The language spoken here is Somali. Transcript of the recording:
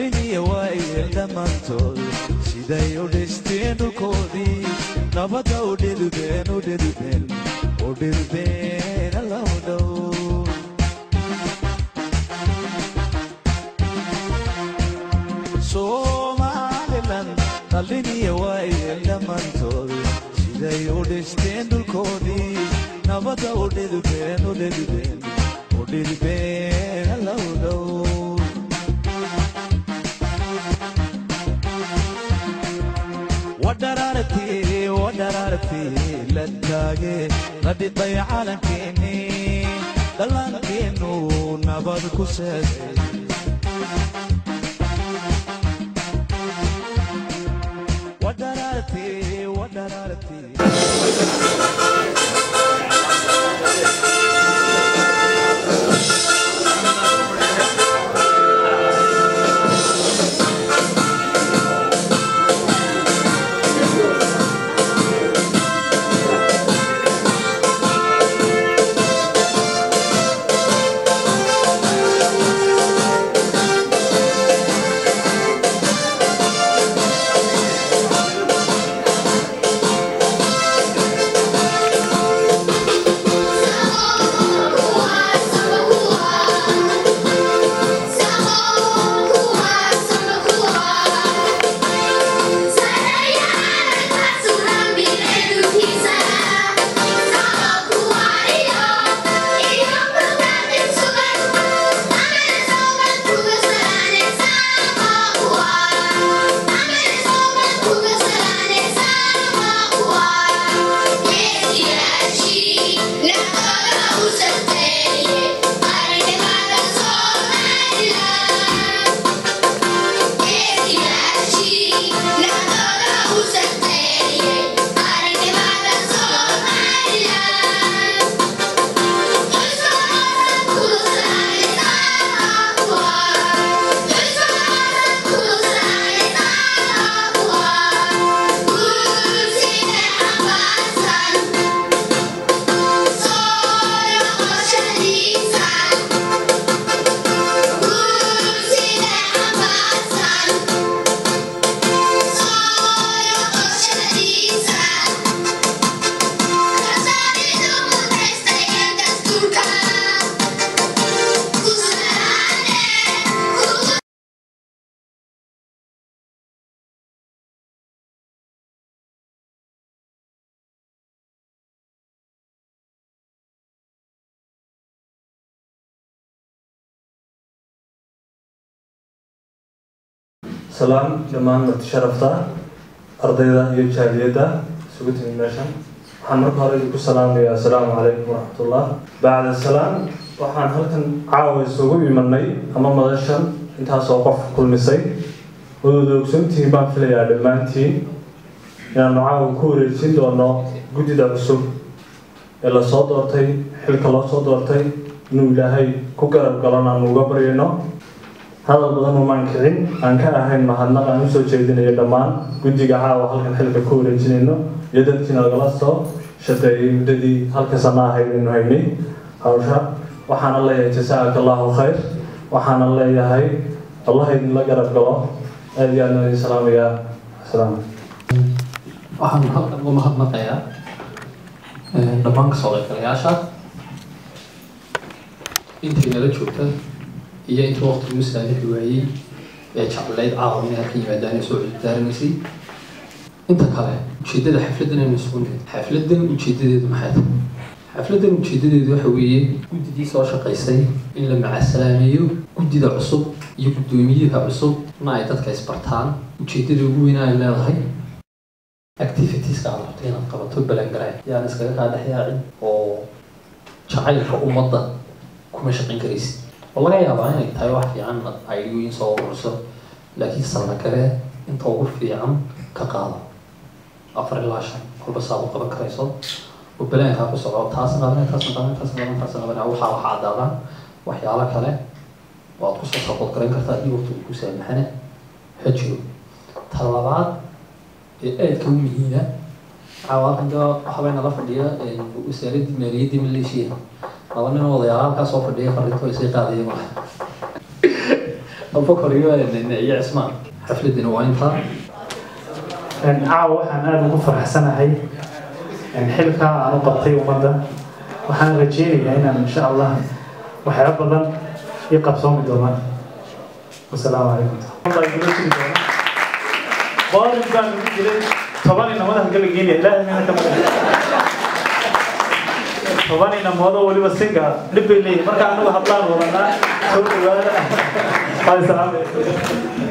dhaliniya waayeel dhammaantood siday u dhisteen dhulkoodii nabadda u dhidubeen u dhidubeen u dhidubeen allow dhow somalilan dhaliniya waayeel dhammaantood siday u dhisteen dhulkoodii nabadda u dhidubeen u dhidubeen u dhidubeen allow dhow wadharaartii wadharaartii la taage la dhidhay calankeennii dhallaankeenu nabad ku seesay wadharaartii wadharaartii salaam dhammaan marti sharafta ardayda iyo jaaliyadda isugu timi meeshan waxaan marka hore idinku salaamayaa assalaamu calaykum waraxmatullah bacda salaam waxaan halkan caawa isugu imanay ama madashan intaasoo qof kulmisay wadooda ogsoontihiin baan filayaa dhammaantiin inaanu caawa ku wareejin doono guddida cusub ee lasoo doortay xilka loo soo doortay inuu ilaahay ku garab galon aanu uga baryayno hadal badan umaan kicin aan ka ahayn mahadnaq aan usoo jeedinayo dhammaan guddiga caawa halkan xilka ku wareejinayno iyo dadkiina lagala soo shaqeeyey muddadii halka sana ahayd aynu haynay hawsha waxaana leeyahay jasaaka allahu khayr waxaana leeyahay allah idinla garab galo aad iyo aadna idin salaamayaa asalaam waxaan halkan uga mahadnaqayaa dhammaan kasoo qaybgalayaasha intii nala joogta iyo intii waqtigu saamixi waayey ee jeclayd caawa inay halkan yimaadaan ee soo cudurdaaranaysay inta kale ujeeddada xafladdan aynu isugu nimid xafladdan ujeeddadeedu maxay tahay xafladdan ujeeddadeedu waxa weeye guddidii soo shaqaysay in la macasalaameeyo guddida cusub iyo guddoomiyaha cusub na ay dadka isbartaan ujeeddada ugu weyn ay leedahay activitieska aad rabto inaad qabato balangaray yaan iskaga kaa dhex yaacin oo jacaylka ummadda kuma shaqayn karaysid oo laga yaabaa inay tahay wax fiican aydiyooyin soo ururso laakiin sallagare inta ugu fiican ka qaado afar ilaa shan kolba saad u qaban karayso oo balaankaa ku soco taasna qaban taasna qaban taasna qaban taasna qaban waxaa waxaa caddaadaan waxyaalo kale oo aad kusoo sabood garan kartaa iyo waqtigu ku saamaxane ha jiro ta labaad ee aadka u muhiima cawaaqida waxbay nala fadhiya wasaaradii maaliyaddii maleeshiya laba nin oo odayaal halkaa soo fadhiya farrinto isay qaadayeen waa abubakar iyo iyo cismaan xafladina waa intaa caawa waxaan aada ugu faraxsanahay xilkaa aan u qabtay ummadda waxaan rajeynayaa inaan insha allah waxyaaba badan ii qabsoomi doonaan wasalaamu calaykum qoorin baan ugu jiray toban inamada halgalageynaya ilaahay mina ka badan toban inamoodo weliba singa dhib bay leeyihin marka anagu hablaan wadanaa soo dhawaada waa salaamay